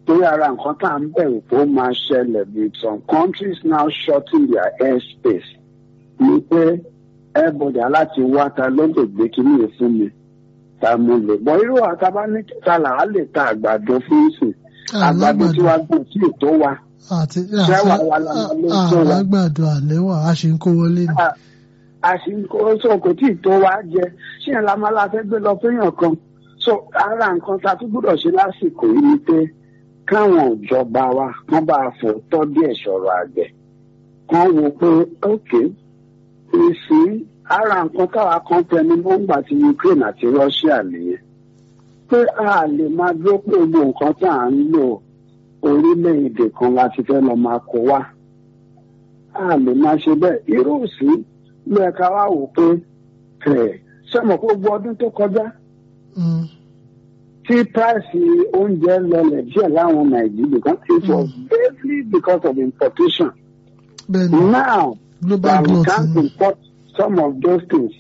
torí ara nǹkan tá à ń bẹ̀rù pé ó máa ṣẹlẹ̀ with some countries now shutting their airspace ni pé everybody aláti wá ta ló lè gbé kíní yìí fún mi ta mo lè gbọ́ irú àtàbá ní ta là á lè ta àgbàdo fún ìsìn àgbàdo tí wàá gbọ́ sí ètò wa àti ṣẹ́wà wa la máa ló tó wa alágbàdo àlẹ́wà a ṣe ń kó wọlé ni. a- a sì ń kó so kò tí ì tó wa jẹ ṣé ẹ̀ la máa la fẹ́ gbé lọ fẹ́yàn kan so ara nǹkan tá a tún gbọ́dọ̀ ṣe lásìkò yìí ni pé káwọn ìjọba wa kán bá a fò tọ́ díẹ̀ sọ̀rọ̀ àgbẹ̀ kán wo pé ok ìsìn ara nǹkan táwa kan tẹnu mọ́ ńgbà tí Ukraine àti Russia nìyẹn pé a lè máa dúró pé gbogbo nǹkan tá à ń lò orílẹ̀-èdè kan láti fẹ́ lọ máa kó wá a lè máa ṣe bẹ́ẹ̀ irú sí ló ẹ̀ka wá wò pé ẹ̀ sọ́mọ̀ pé gbogbo ọdún tó kọjá Mm. tí price oúnjẹ lọlẹ̀ díẹ̀ láwọn Nàìjíríà because it was basically because of importation. bẹ́ẹ̀ ni Now global that we growth can't ni. import some of those things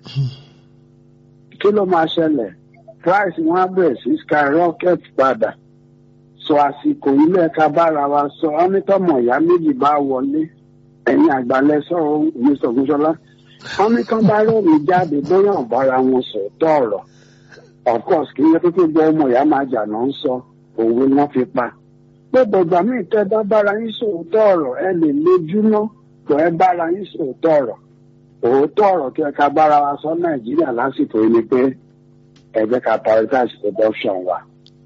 kí ló máa ṣẹlẹ̀ price wọn á bẹ̀rẹ̀ sí skyrocket padà sọ àsìkò ilé ẹ̀ka bára wa sọ ọ́nítọ́mọ̀ ìyá méjì bá wọlé ẹ̀yin àgbàlẹ̀ sọ̀rọ̀ mr ogunṣọlá ọ́nítọ́ bá rẹ́rìn jáde bóyá ọ̀bára wọn sòótọ́ ọ̀rọ̀ of course kì í yẹ pé gbogbo ọmọ ìyá máa jà náà ń sọ òwe wọn fi pa pé bọ̀gbà míì tẹ́ bá bára yín sòótọ́ ọ̀rọ̀ ẹ lè lójúmọ́ pọ̀ ẹ bára yín sòótọ́ ọ̀rọ̀ òótọ́ ọ̀rọ̀ tí ẹ ká bára wa sọ nàìjíríà lásìkò yìí ni pé ẹ jẹ́ ká prioritize production wa.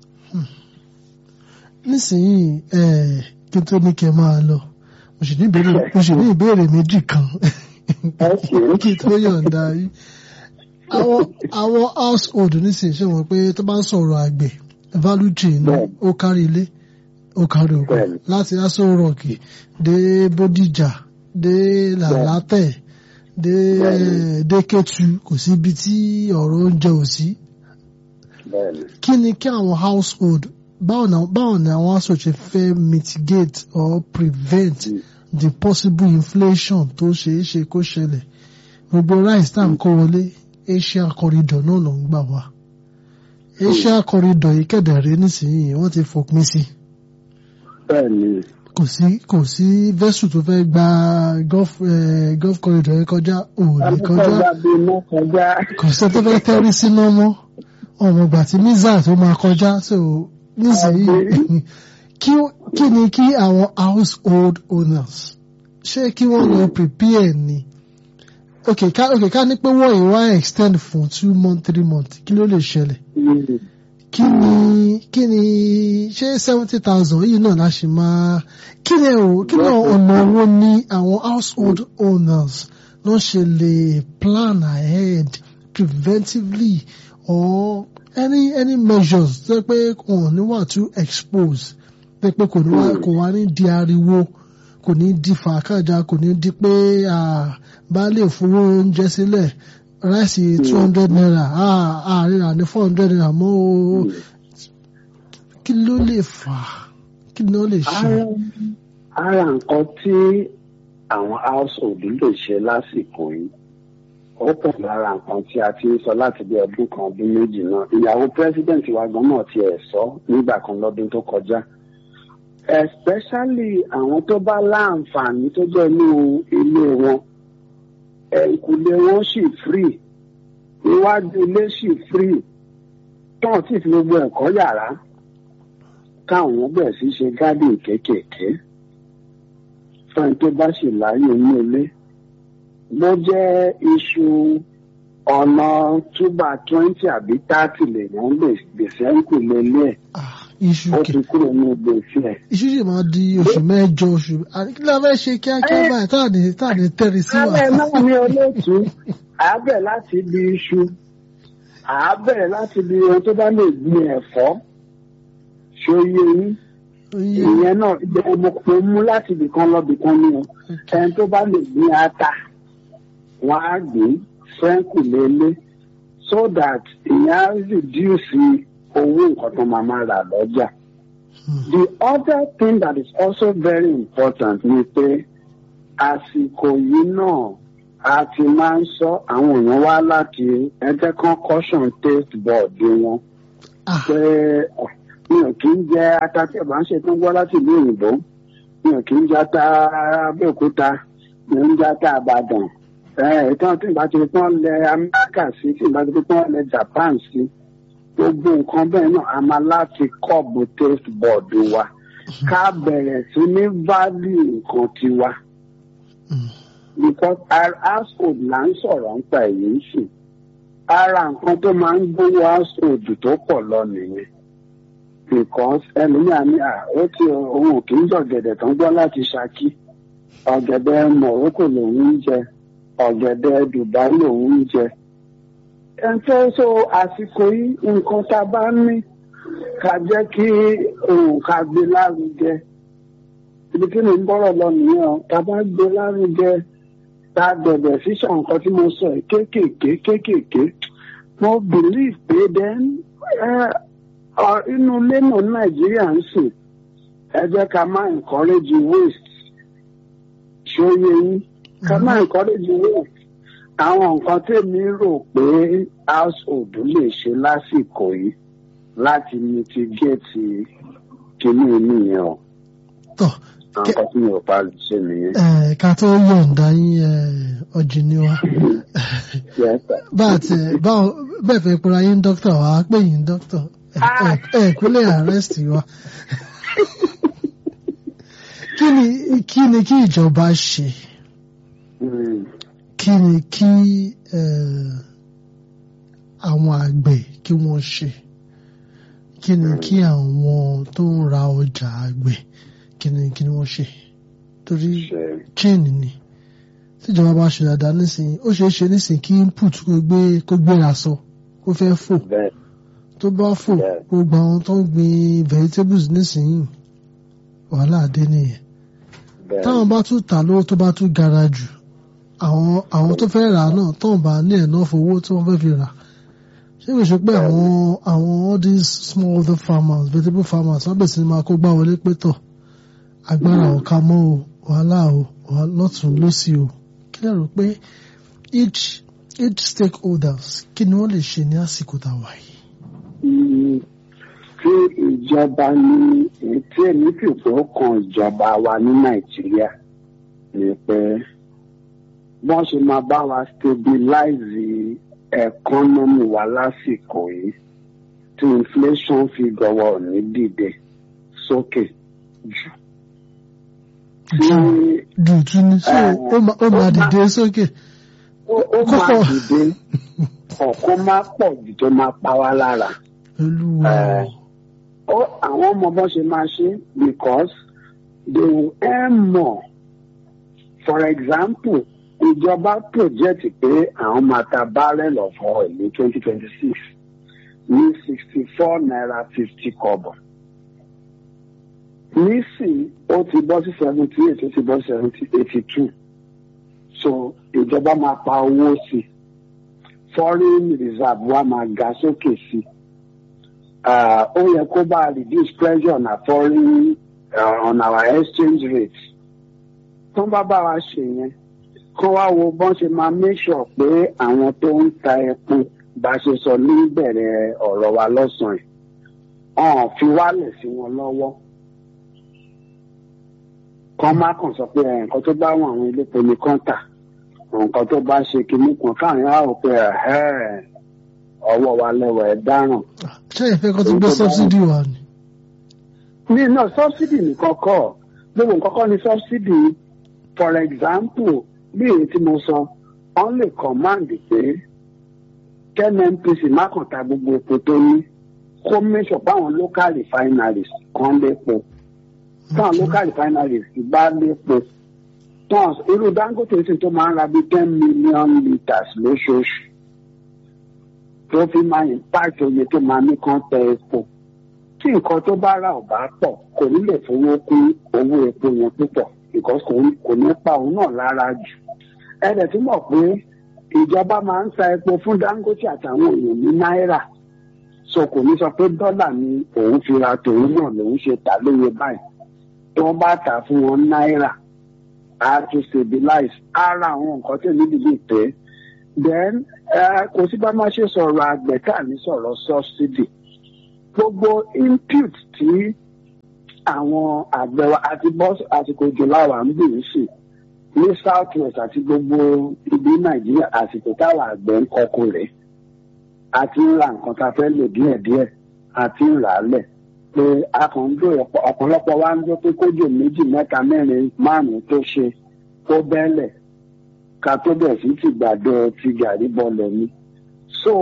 nísìnyí ẹ kí n tó ní kẹ́ máa lọ mo sì ní ìbéèrè mo sì ní ìbéèrè méjì kan Okay. kí n tó yọ̀ǹda yìí àwọn àwọn household nísìnyí ṣe wọ́n pé tó bá ń sọ̀rọ̀ àgbẹ̀ value chain ni Bẹ́ẹ̀ni. ó kárí ilé ó kárí oko Bẹ́ẹ̀ni. láti aso rock dé bódìjà dé làlátẹ̀ dé Bẹ́ẹ̀ni. dé Kétu kò sí ibi tí ọ̀rọ̀ oúnjẹ ò sí bẹ́ẹ̀ni kí ni kí àwọn household báwo ni báwo ni àwọn household ṣe fẹ́ mitigate or prevent Mm. the possible inflation tó ṣeé ṣe kó ṣẹlẹ̀ gbogbo rice tá à ń kó wọlé Asia corridor náà ló ń gbà wá Asia corridor yìí kẹ̀dẹ̀rẹ́ nísìnyí wọ́n ti fòpin sí bẹ́ẹ̀ni kò sí kò sí vessel tó fẹ́ gba gulf eh, gulf corridor yẹn kọjá òòlì kọjá akọ́kọ́ bí iná kọjá kò sí tó fẹ́ tẹ́rí síná mọ́ ọmọ ìgbà tí mísà tó máa kọjá so nísìnyí kí kí ni kí àwọn household owners ṣé kí wọ́n lọ prepare ni ok ká ok ká ní pé wọ́n yìí wá extend fún two months three months kí ló lè ṣẹlẹ̀ Mm. kí ni kí ni ṣé seventy thousand yìí náà láṣì máa kí ni o kí ni ọ̀nà wo ni àwọn household owners ló ṣe lè plan ahead preventively or any any measures tó yẹ pé wọn ò ní wà too exposed tó yẹ pé kò ní wá kò wá ní di ariwo kò ní di fàákàjà kò ní di pé ah, baálé fowó oúnjẹ sílẹ̀ ráìsì two hundred naira àárẹ̀ àní four hundred naira mọ́ o kí ló lè fà á kí ló lè ṣe. ara ara nǹkan tí àwọn household lè ṣe lásìkò yìí ó pọ̀ lára nǹkan tí a ti ń sọ láti bí ọdún kan ọdún méjì náà ìyàwó president wa gan náà ti ẹ̀ sọ nígbà kan lọ́dún tó kọjá especially àwọn tó bá láǹfààní tó jẹ́ inú ilé wọn ẹ̀kúlé wọn sì free iwájú ilé sì free tán sì fi gbogbo ẹ̀kọ́ yàrá káwọn bẹ̀rẹ̀ sí ṣe gádìn kéékèèké fún ẹni tó bá sì láàyè ní ilé bó jẹ́ iṣu ọ̀nà túbà twenty àbí thirty lèèyàn lè gbèsè ń kù lélẹ̀ Ah, iṣu ó kẹ ti kúrò ní gbèsè ẹ̀. iṣu sì máa di oṣù mẹ́jọ oṣù àní kí ló fẹ́ ṣe kíákíá Eh. báyìí táà ní táà ní tẹ́rì sí wa. Alẹ́ náà ní olóòtú, àábẹ̀ láti ibi iṣu, àábẹ̀ láti ibi ohun tó bá lè gbin ẹ̀fọ́, ṣòye yín. Oye, Ìyẹn náà jẹ́ mo mo mú láti ibìkan lọ ibìkan ní o. Ẹni tó bá lè gbin ata, wọ́n á gbìn fẹ́ǹkù lélẹ̀ so that ìyẹn á reduce owó nǹkan tó máa máa rà lọ́jà. hmm, The other thing that is also very important ni pé àsìkò yìí náà a ti máa ń sọ àwọn èèyàn wá láti ẹgbẹ́ kan caution taste board wọn ah, pé mi ò kí ń jẹ ata tí ọba ń ṣe tó ń gbọ́ láti ìlú òyìnbó mi ò kí ń jẹ ata abẹ́òkúta mi ò ń jẹ ata àbàdàn ìtàn tí ìbá ti fi pọ́n lẹ amẹ́ríkà sí tí ìbá ti fi pọ́n lẹ japan sí gbogbo nǹkan bẹ́ẹ̀ náà a máa láti kọ́ọ̀bù taste board wa ká bẹ̀rẹ̀ sí ní value nǹkan tiwa because our household là ń sọ̀rọ̀ nípa èyí sì ara nǹkan tó máa ń gbówó household tó pọ̀ lọ nìyẹn because ẹlòmíà ní à ó ti òun ò kì í jọ̀gẹ̀dẹ̀ tó ń gbọ́ láti ṣakí ọ̀gẹ̀dẹ̀ Morocco lòun ń jẹ ọ̀gẹ̀dẹ̀ Dubai lòun ń jẹ. ẹnfẹ́ so àsìkò yìí nǹkan tá a bá ní ká jẹ́ kí òun ká gbé lárugẹ ibi tí mo ń bọ́rọ̀ lọ nìyẹn o tá a bá gbé lárugẹ tá a bẹ̀rẹ̀ sísọ nǹkan tí mo sọ yìí kéékèèké kéékèèké mo believe pé then inú ilé náà Nàìjíríà ń sìn ẹ jẹ́ ká má encourage waste ṣó yẹ yín ká má encourage waste àwọn nǹkan tèmi rò pé household lè ṣe lásìkò yìí láti mitigate kíní nìyẹn o. tọ́ nǹkan tí mi ò bá ṣe nìyẹn. ẹ ká tó yọ̀ǹda yín ọjì ni wa bá a ti báwo bẹ́ẹ̀ fẹ́ pera yín dókítà wa á pè yín dókítà ẹ kú lè arrest wa kí ni kí ni kí ìjọba ṣe kí ni kí àwọn àgbẹ̀ kí wọ́n ṣe kí ni kí àwọn tó ń ra ọjà àgbẹ̀ kí ni kí ni wọ́n ṣe torí chain ni tíjọba bá ṣe dáadáa nísìnyí ó ṣeé ṣe nísìnyí kí input kó gbé kó gbéra sọ kó fẹ́ fò tó bá fò gbogbo àwọn tó ń gbin vegetables nísìnyí wàhálà dé nìyẹn táwọn bá tún tà lówó tó bá tún gara jù àwọn àwọn tó fẹ́ rà náà tó ń bá ní enough owó tí wọ́n fẹ́ fi rà ṣé kò ṣe pé àwọn àwọn all these small other farmers vegetable farmers wọ́n bẹ̀rẹ̀ sí máa kó gbá wọlé pé tọ̀ agbára ọ̀ka mọ́ o wàhálà o lọ́tún lọ́sì o kí lè rò pé each each stakeholders kí ni wọ́n lè ṣe ní àsìkò tá a wà yìí. tí ìjọba ní tí èmi fi pé ó kan ìjọba wa ní nàìjíríà ni pé wọ́n ṣe máa bá wa stabilize economy wa lásìkò yìí tí inflation fi gọwọ́ ní dìde sókè jù. jù jù ní so ó máa dìde sókè. ó máa dìde ọ̀kọ́ máa pọ̀ jù tó máa pa wá lára. olúwa. àwọn ọmọ bọ́n ṣe máa ṣe because they will earn more. for example ìjọba project pé àwọn máa ta barrel of oil ní twenty twenty six ní sixty four naira fifty kọ́bọ̀. nísìnyí ó ti bọ́ sí seventy eight ó ti bọ́ sí seventy eighty two so ìjọba máa pa owó sí i foreign reserve wa máa ga sókè sí i ó yẹ kó bá reduce pressure on our foreign uh, on our exchange rate tó ń bá bá wa ṣe yẹn kó wá wo bọ́n ṣe máa make sure pé àwọn tó ń ta epo bá ṣe sọ ní ìbẹ̀rẹ̀ ọ̀rọ̀ wa lọ́sàn-án ọ̀hún fi wálẹ̀ sí wọn lọ́wọ́ kọ́ má kàn sọ pé nǹkan tó bá wọn àwọn elépo ní kọ́ńtà nǹkan tó bá ṣe kinní kan káàrin á rò pé ọwọ́ wa lẹ́wọ̀ ẹ̀ dáràn. ṣé ìfẹ́ kan tó gbé sọ́bsidì wà ní. ní náà sọ́bsidì nìkan kọ́ gbogbo nǹkan kọ́ ni sọ́bsidì for example bí èyí tí mo sọ wọ́n lè command pé KNNPC má kàn ta gbogbo epo tó ní kó mẹ́sọ̀ báwọn local refineries kan lépo táwọn local refineries bá lépo tán irú Dangote sì tó máa ń ra bíi ten million litres lóṣooṣù tó fi máa impact oye tó máa ní kán tẹ epo tí nǹkan tó bá rà ò bá pọ̀ kò ní lè fowó kún owó epo yẹn púpọ̀ because kò ní pa òun náà lára jù ẹ̀rẹ̀ tí mọ̀ pé ìjọba máa ń ta epo fún Dangote àtàwọn èèyàn ní náírà so kò ní sọ pé dọ́là ni òun fi ra tòun náà lòun ṣe tà lóye báyìí tí wọ́n bá tà fún wọn náírà á tún stabilize ara àwọn nǹkan tí èmi dìde pé then kò sí bá má ṣe sọ̀rọ̀ àgbẹ̀ tá à ní sọ̀rọ̀ subsidy gbogbo input tí àwọn àgbẹ̀ wa àti bọ́ àsìkò jùláwà ń bì í sí ní south west àti gbogbo ibi nàìjíríà àsìkò táwọn àgbẹ̀ ń kọkọ rẹ̀ àti ń ra nǹkan tá a fẹ́ lò díẹ̀díẹ̀ àti ń rà á lẹ̀ pé a kàn ń dòrò ọ̀pọ̀lọpọ̀ wa ń gbọ́ pé kójò méjì mẹ́ta mẹ́rin márùn-ún tó ṣe kó bẹ́ẹ̀lẹ̀ ká tó bẹ̀ sí ti gbàdo ti gàrí bọ́ọ̀lù ni. so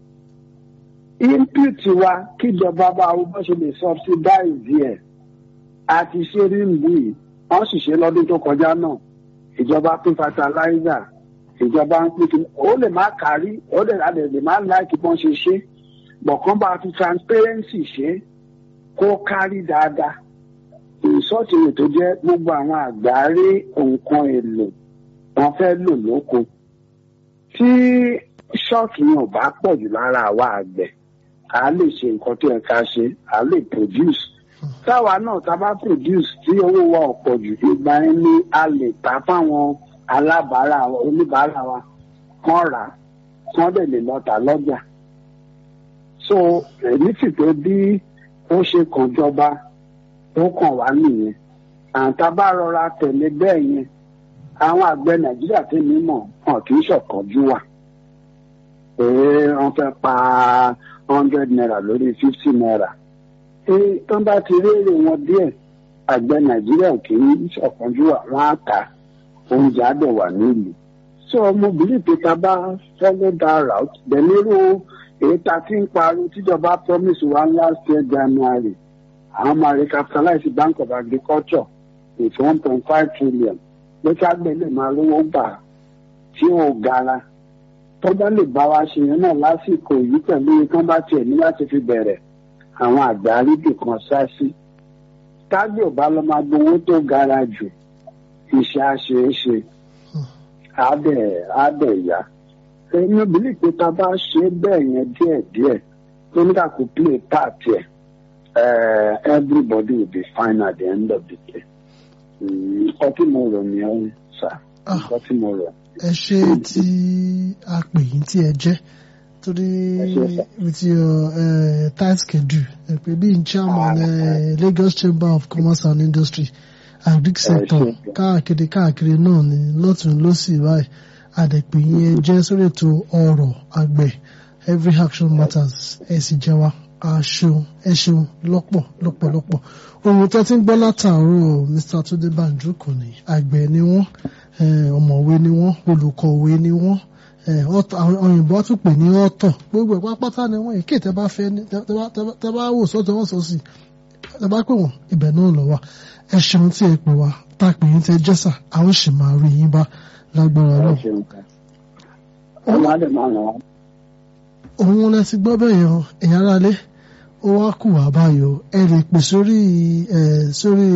input wa kíjọba bá wo bó ṣe lè subsidize ẹ̀ àti ṣe rí ìlú yìí wọ́n sì ṣe lọ́dún tó kọjá náà ìjọba pín fertilizer ìjọba ń pín kí ó lè má kárí ó lè lè má láìkí bọ́n ṣe ṣe bọ̀kan bá fi transparency ṣe kó kárí dáadáa ìsọ́ọ̀tì rẹ̀ tó jẹ́ gbogbo àwọn àgbáre nǹkan èlò wọn fẹ́ lò lóko tí ṣọ́ọ̀kì yẹn ò bá pọ̀ jù lára àwa àgbẹ̀ à lè ṣe nǹkan tó yẹ ká ṣe à lè produce táwa náà tá a bá produce tí owó wa ò pọ̀ jù ìgbà yẹn ni a lè ta fáwọn alábàárà oníbàárà wa kán rà kán dẹ̀ lè lọ tà lọ́jà so èmi sì pé bí ó ṣe kàn jọba ó kàn wá nìyẹn àǹtá bá rọra tẹ̀lé bẹ́ẹ̀ yẹn àwọn àgbẹ̀ nàìjíríà tèmi mọ̀ hàn kì í ṣọ̀kánjú wà pé wọ́n fẹ́ pa hundred naira lórí fifty naira pé tó bá ti rérè wọn díẹ̀ àgbẹ̀ nàìjíríà kì í ṣọ̀kánjú wà wọ́n á ta oúnjẹ á dẹ̀ wà nílùú so mo believe pé tá a bá follow that route dẹ̀lérò èyí tá a ti ń parọ́ tíjọba promise wa last year january àwọn máa recapitalize bank of agriculture with one point five trillion pé kágbẹ́ lè máa rówó gbà tí ò gara tó bá lè bá wa ṣe yẹn náà lásìkò yìí pẹ̀lú ikán bá tiẹ̀ ní láti fi bẹ̀rẹ̀ àwọn àgbà arídì kan sá sí kágbẹ́ ò bá lọ máa gbowó tó gara jù iṣẹ́ àṣeéṣe àádẹ́ àádẹ́ ìyá èmi ò bìlì pé tá a bá ṣe bẹ́ẹ̀ yẹn díẹ̀díẹ̀ tó ní ká kó play part yẹ everybody will be fine at the end of the day nǹkan tí mo rò ní ọ́ sà nǹkan tí mo rò. ẹ ṣe tí a pè yín tí ẹ jẹ́ torí with your uh, tight schedule ẹ pé bí chairman uh, Lagos Chamber of Commerce and Industry agric sector káàkiri káàkiri náà ni lọ́tún lọ́sì báyìí àdẹ̀pẹ̀ yẹn jẹ́ sórí ètò ọ̀rọ̀ àgbẹ̀ every action matters ẹ sì jẹ́ wa aṣeun ẹ ṣeun lọ́pọ̀ lọ́pọ̀lọpọ̀ ohun tó ti ń gbọ́ látàárọ̀ Mr. Tunde Banjo kò ní àgbẹ̀ ni wọ́n ọ̀mọ̀wé ni wọ́n olùkọ̀wé ni wọ́n òyìnbó tún pè ní ọ̀tọ̀ gbogbo ẹ̀ pápátá ni wọ́n èké tẹ́ bá fẹ́ tẹ́ bá wò sọ́tọ̀ wọ́n sọ sí tẹ́ bá pè wọ́n ibẹ̀ náà lọ wà ẹ ṣeun tí ẹ pè wá tá a pè yín tẹ́ jẹ́sà a ó sì máa rí yín bá lágbára náà. òun lẹ ti gbọ́ bẹ́ẹ̀ yẹn ẹ̀yà ara lé ó wá kù wá báyọ̀ ẹ lè pè sórí ẹ sórí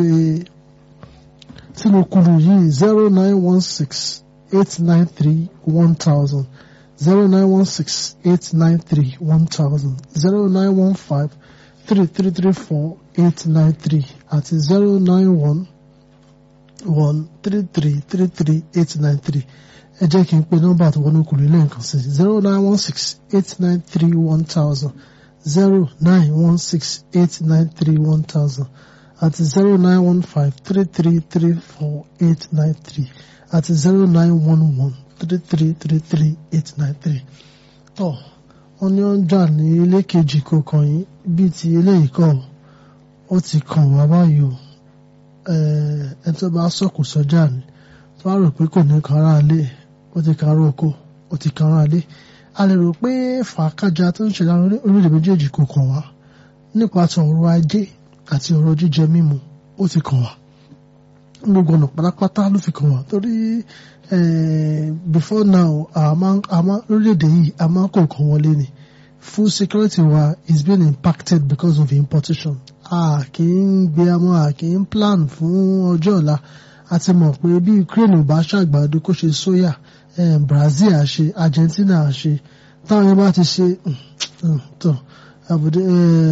sínú kùlù yìí zero nine one six eight nine three one thousand zero nine one six eight nine three one thousand zero nine one five three three three four eight nine three àti zero nine one one three three three three eight nine three ẹ jẹ́ kí n pe nọ́mbà tó wọnú kùlù lẹ́ẹ̀kan sí zero nine one six eight nine three one thousand zero nine one six eight nine three one thousand àti zero nine one five three three three four eight nine three àti zero nine one one three three three three eight nine three. tọ́ wọ́n ní ó ń jà ní ilé kejì kò kàn yín bíi ti eléyìí kọ́ ó ti kàn wá báyìí o ẹ tó bá sọ̀kò sọ́jà ni tó bá rò pé kò ní kára lé ó ti kára oko ó ti kára lé a lè rò pé fàákàjà tó ń ṣẹlẹ̀ orílẹ̀ méjèèjì kò kàn wá nípa ti ọ̀rọ̀ ajé àti ọ̀rọ̀ jíjẹ mímu ó ti kàn wá gbogbo ọ̀nà pátápátá ló fi kàn wá torí before now àmọ́ orílẹ̀-èdè yìí a máa kó nǹkan wọlé ni food security wa is being impacted because of importation a kì í gbé amọ́ a kì í plan fún ọjọ́ ọ̀la a ti mọ̀ pé bí Ukraine ò bá ṣàgbàdo kó ṣe soya Brazil á ṣe Argentina á ṣe táwọn yẹn bá ti ṣe tó àbùdé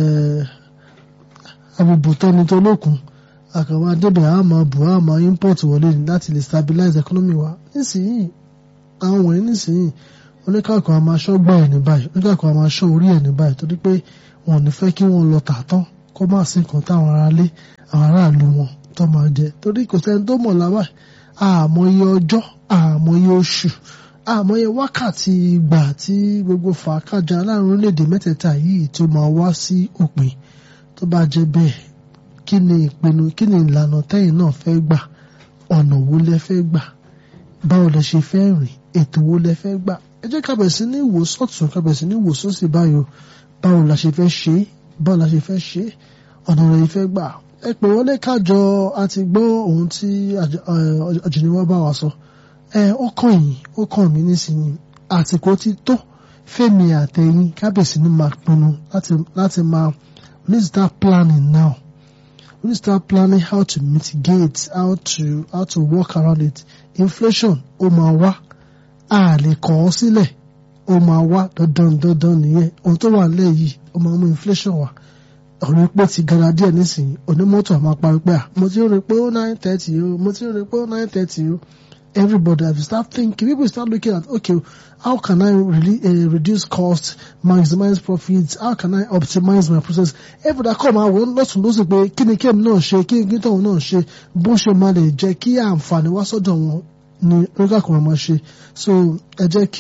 àbùbùtọ́ni tó lókun àkàwà débẹ̀ a máa bù a máa import wọlé ní láti lè stabilize economy wa nísìnyí àwọn wọ̀nyí nísìnyí oníkàkọ́ a máa ṣọ́ gbà ẹ̀ ní báyìí oníkàkọ́ a máa ṣọ́ orí ẹ̀ ní báyìí torí pé wọn ò ní fẹ́ kí wọ́n lọ tààtàn kó má sí nǹkan táwọn aráalé àwọn aráàlú wọn tó máa jẹ torí kò sẹ́ni tó mọ̀ lábà àmọ́ iye ọjọ́ àmọ́ iye oṣù àmọ́ iye wákàtí ìgbà tí gbogbo fàákàjà láàrin orílẹ̀-èdè mẹ́tẹ̀ẹ̀ta yìí tó máa wá sí òpin tó bá jẹ́ bẹ́ẹ̀ kí ni ìpinnu kí ni ìlànà tẹ́yìn náà fẹ́ gbà ọ̀nà wo lẹ fẹ́ gbà báwo lẹ ṣe fẹ́ rìn ètò wo lẹ fẹ́ gbà ẹ jẹ́ ká bẹ̀rẹ̀ sí ní wò sọ́tún ká bẹ̀rẹ̀ sí ní wò sósì báyò báwo la ṣe fẹ́ ṣe é báwo la ṣe fẹ́ ṣe é ọ̀nà rẹ̀ fẹ́ gbà ẹ pè wọlé kájọ àti gbọ́ ohun tí àjùníwọ́ bá wa sọ ẹ ó kàn yín ó kàn mí nísìnyí àsìkò ti tó fẹ́mi àtẹ̀yìn kábẹ̀sì ní máa pinnu láti máa we need to start planning now we need to start planning how to mitigate how to how to work around it inflation ó máa wá a lè kọ̀ ọ́ sílẹ̀ ó máa wá dandan dandan nìyẹn ohun tó wà nílẹ̀ yìí ó máa mú inflation wá ọ̀rọ̀ epo ti gara díẹ̀ nísìnyí onímọ́tò àmọ́ parí pé à mo ti rí pé ó nine thirty o mo ti rí pé ó nine thirty o everybody have to start thinking people start looking at okay how can I really uh, reduce cost maximize profits how can I optimize my process everybody kọ́ máa wọ́n lọ́sùn lọ́sùn pé kí ni kéèmù náà ṣe kí ni tóun náà ṣe bó ṣe máa lè jẹ́ kí àǹfààní wá sọ́dọ̀ wọn ni oríkà kan máa ṣe so ẹ jẹ́ kí.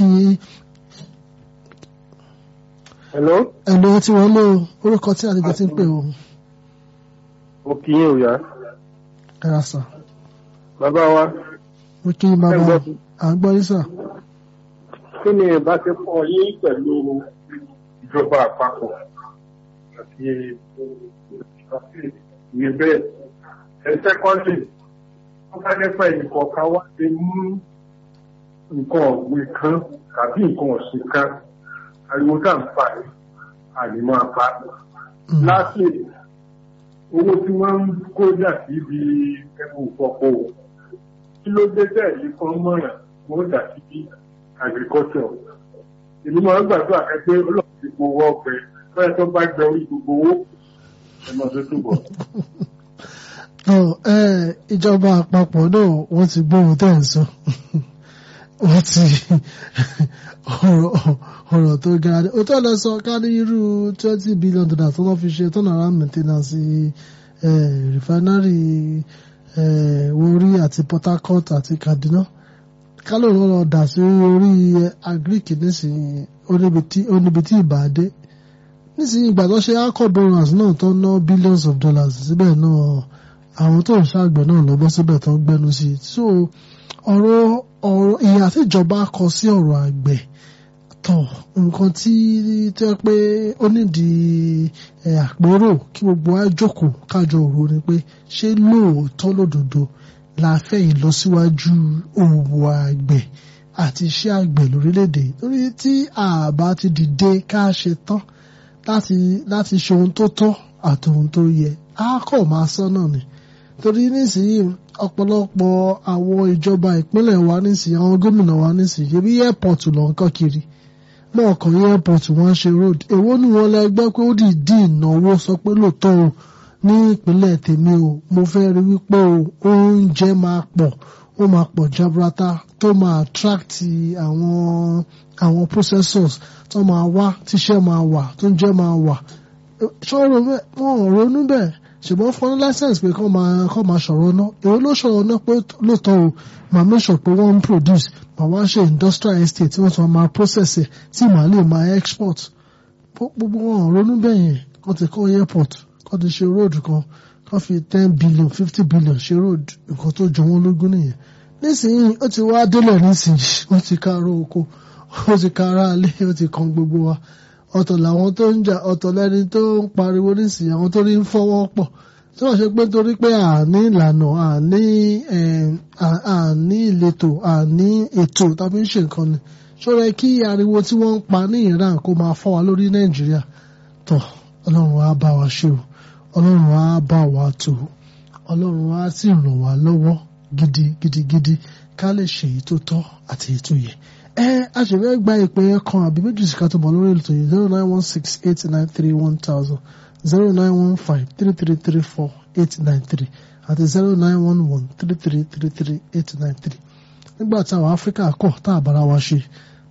hello. ẹ̀lò tí wọ́n lò orúkọ tí àlejò ti ń pè o. mo kì í òyà. ẹ ra sà. bàbá wa. mo kí yín bàbá à ń gbọ́ yín sà. kí ni ìbáṣepọ̀ yín pẹ̀lú ìjọba àpapọ̀ àti ìwé bẹ́ẹ̀ ẹ sẹ́kọ́ndì wọ́n bá dẹ́pẹ́ ìkọ̀ọ̀kan wá ti mú nǹkan ọ̀gbìn kan tàbí nǹkan ọ̀sìn kan ariwo tá à ń pa ní àní máa pa. láti owó tí wọ́n ń kó jà sí ibi ẹ̀bùn ìfọ̀pọ̀ kí ló dé bẹ́ẹ̀ yìí kan mọ̀ràn wọ́n dà sí bí agriculture. èmi máa ń gbàdúrà ẹgbẹ́ ọlọ́run ti gbowó ọgbẹ fẹ́ẹ́ tó bá gbẹ orí gbogbo owó ẹ̀ máa tó túbọ̀. ìjọba àpapọ̀ náà wọ́n ti gbóhùn tẹ̀ ń sọ wọ́n ti ọ̀rọ̀ tó ga ni ó tọ́ lọ sọ ká ní irú twenty billion dollars tó wọ́n fi ṣe turnaround maintenance refinery Warri àti Port Harcourt àti Kaduna kálọ̀ ló lọ dà sí orí agric nísìnyí ó níbi tí ìbá dé nísìnyí ìgbà tó ṣe alcohol borers náà tó ná billions of dollars síbẹ̀ náà àwọn tó ń ṣàgbẹ̀ náà lọ bọ́ síbẹ̀ tó ń gbẹ́nu sí i so ọ̀rọ̀ ọ̀rọ̀ ìyà tíjọba kọ sí ọ̀rọ̀ àgbẹ̀ tọ̀ nǹkan tí tó yẹ pé ó nídìí àpérò kí gbogbo wa jókòó kájọ òru ni pé ṣé lóòótọ́ lódodo la fẹ́ ìlọsíwájú òwò àgbẹ̀ àti iṣẹ́ àgbẹ̀ lórílẹ̀‐èdè torí tí àbá ti dìde ká ṣe tán láti láti ṣe ohun tó tọ́ àti ohun tó yẹ á kọ̀ máa sọ náà ni torí nísìnyí ọ̀pọ̀lọpọ̀ àwọn ìjọba ìpínlẹ̀ wa nísìnyí àwọn gómìnà wa nísìnyí ṣebí airport lọ ń kọ́ kiri náà kàn yí airport wọ́n ṣe road èwo ni wọ́n lẹ gbọ́ pé ó dìídì ìnáwó sọ pé lóòótọ́ o ní ìpínlẹ̀ tèmi o mo fẹ́ rí wípé o oúnjẹ máa pọ̀ ó máa pọ̀ jaburata tó máa attract àwọn àwọn processors tó máa wá tíṣẹ́ máa wà tó ń jẹ́ máa wà ṣọ́rọ̀ bẹ́ẹ̀ wọ́n ò ronú bẹ́ẹ̀ ṣùgbọ́n fún license pé kọ́ máa kọ́ máa ṣọ̀rọ̀ náà èrò ló ṣọ̀rọ̀ náà pé lóòótọ́ o màá make sure pé wọ́n ń produce màá wá ṣe industrial estate tí wọ́n ti máa process ẹ̀ tí màá lè máa export gbogbo wọn ò ronú bẹ́ẹ̀ yẹn kọ́ ti kọ́ airport kọ́ ti ṣe road kan kọ́ fi ten billion fifty billion ṣe road nǹkan tó jọ wọ́n lógún nìyẹn nísìnyí ó ti wá délẹ̀ nísìnyí wọ́n ti ká aró oko ó ti ká ara alé ó ti kan gbogbo wa ọ̀tọ̀ làwọn tó ń jà ọ̀tọ̀ lẹ́ni tó ń pariwo nísìnyí àwọn tó rí ń fọwọ́ pọ̀ tí wọ́n ṣe pé torí pé àní ìlànà àní àní ìletò àní ètò tàbí ń ṣe nǹkan ni ṣọ́ra kí ariwo tí wọ́n ń pa ní Iran kó máa fọ́ wa lórí Nàìjíríà tọ̀ Ọlọ́run á bá wa ṣe o Ọlọ́run á bá wa tò Ọlọ́run á sì ràn wá lọ́wọ́ gidi gidigidi ká lè ṣe èyí tó tọ́ àti èyí tó yẹ ẹ a ṣe fẹ́ gba ìpè ẹ kan àbí méjì sí ká tó bọ̀ lórí ètò yìí zero nine one six eight nine three one thousand zero nine one five three three three four eight nine three àti zero nine one one three three three three eight nine three nígbà tí àwọn áfíríkà kọ̀ tá a bára wa ṣe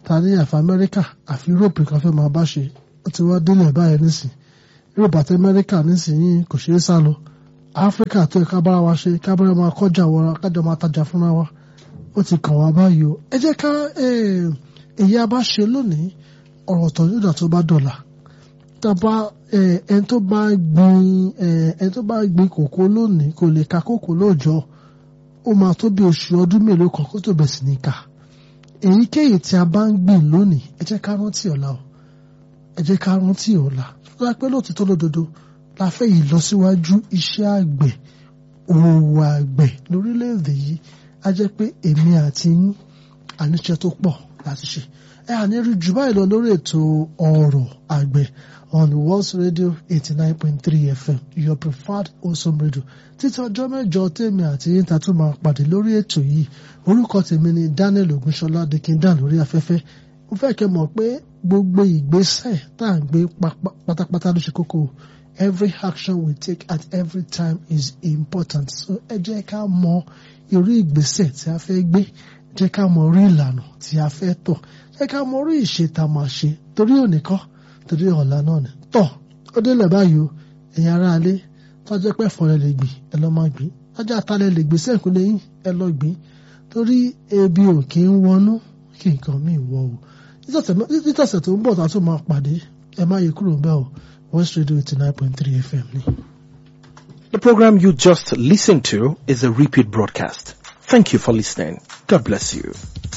ta ní àfi amẹ́ríkà àfi europe kan fẹ́ máa bá ṣe ó ti wá délẹ̀ báyìí nísìn europe àti amẹ́ríkà nísìnyí kò ṣeé sá lọ áfíríkà tó yẹ ká bára wa ṣe ká bára máa kọjá wọra kájọ máa tajà fúnra wa ó ti kàn wá báyìí o ẹ jẹ́ ká èyí a bá ṣe lónìí ọ̀rọ̀ tó nígbà tó bá dọ̀là tàbá ẹni tó bá gbin ẹni tó bá gbin kòkó lónìí kò lè ka kòkó lóòjọ́ ó máa tó bí oṣù ọdún mélòó kan kó tó bẹ̀ sí ní ká èyíkéyìí tí a bá ń gbìn lónìí ẹ jẹ́ ká rántí ọ̀la o ẹ jẹ́ ká rántí ọ̀la tó dá pé lóòtítọ́ lódodo la fẹ́ yìí lọ síwájú iṣẹ́ àgbẹ̀ òwò àgbẹ̀ lórílẹ̀‐èdè yìí á jẹ́ pé èmi àti yín àníṣe tó pọ̀ láti ṣe ẹ àní rí jù báyìí lọ lórí ètò ọ̀rọ̀ àgbẹ̀ on World Radio eighty nine point three FM your preferred awesome radio títí ọjọ́ mẹ́jọ tèmi àti yín ta tún máa pàdé lórí ètò yìí orúkọ tèmi ni Daniel Ogunṣọlá Dickindan lórí afẹ́fẹ́ mo fẹ́ kẹ́ mọ̀ pé gbogbo ìgbésẹ̀ tá à ń gbé pátápátá ló ṣe kókó every action we take at every time is important so ẹ jẹ́ ká mọ irú ìgbésẹ̀ tí a fẹ́ gbé jẹ́ ká mọ orí ìlànà tí a fẹ́ tọ̀ jẹ́ ká mọ orí ìṣe tá a máa ṣe torí òní kọ́ torí ọ̀la náà ni tọ̀ ó délẹ̀ báyìí o ẹ̀yin ará alé tọ́jọ́ pẹ́ fọ́rẹ́ lè gbìn ẹ lọ́ máa gbìn tọ́jọ́ àtàlẹ́ lè gbèsè ìkúnlẹ̀ yín ẹ lọ́ gbìn torí ebi ò kí ń wọnú kí nǹkan míì wọ o nítọ̀sẹ̀ tó ń bọ̀ tá a tún máa pàdé ẹ má yẹ kúrò bẹ́ẹ̀ o West Radio eighty nine point three FM ni. The program you just listened to is a repeat broadcast. Thank you for listening. God bless you.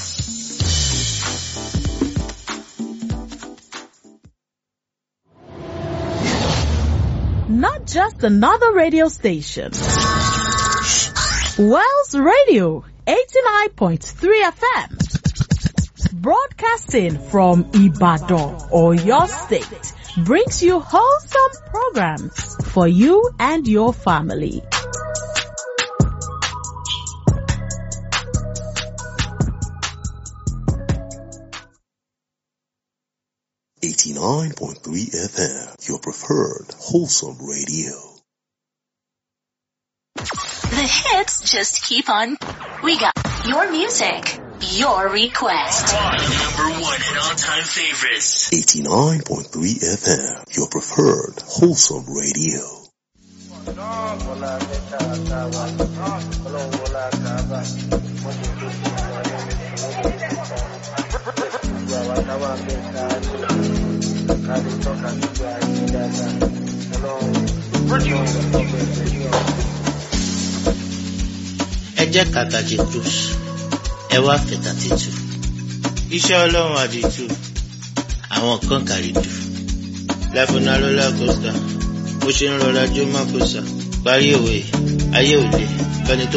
Not just another radio station. Wells Radio 89.3 FM. Broadcasting from Ibadan or your state brings you wholesome programs for you and your family. Eighty-nine point three FM, your preferred wholesome radio. The hits just keep on. We got your music, your request. Number one and all-time favorites. Eighty-nine point three FM, your preferred wholesome radio. ẹ jẹ́ kàkàjì cruise ẹ wá fẹ̀tà títù iṣẹ́ ọlọ́run àdìtú àwọn kan kàrídù láfúnà lọ́lá kọ́sítà bó ṣe ń rọra jó má kó sà parí òwe ayé òde fẹni tó